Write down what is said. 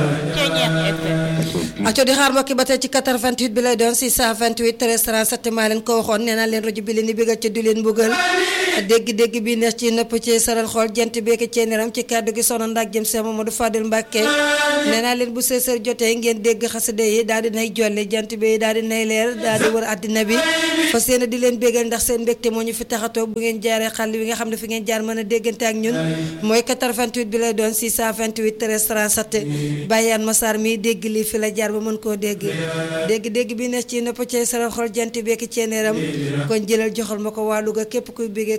aco di xaar mbokki ba tey ci 88 bi lay doon 628 13 37 maa leen ko waxoon nee naa leen rajo bi leen di bégal ca du leen mbugal dégg-dégg bi neex ci nëpp ci saral xool jant beeki cee niram ci kàddu gi sono ndak jëm Seex Mamadu Fadil Mbàkke nee naa leen bu seesër jotee ngeen dégg xasida yi daal di nay jolli jant bi daal di nay leer daal di wër àddina bi fas yéene di leen bégal ndax seen mbégte moo ñu fi taxatoo bu ngeen jaaree xàll wi nga xam ne fi ngeen jaar mën a déggante ak ñun mooy 88 bi lay doon 628 13 37 bàyyaan Massar mi dégg lii fi la jaar ba mën koo dégg dégg-dégg bi neex ci nëpp ci saral xool jant beeki cee niram kon jëlal joxal ma ko waa Louga képp kuy bégee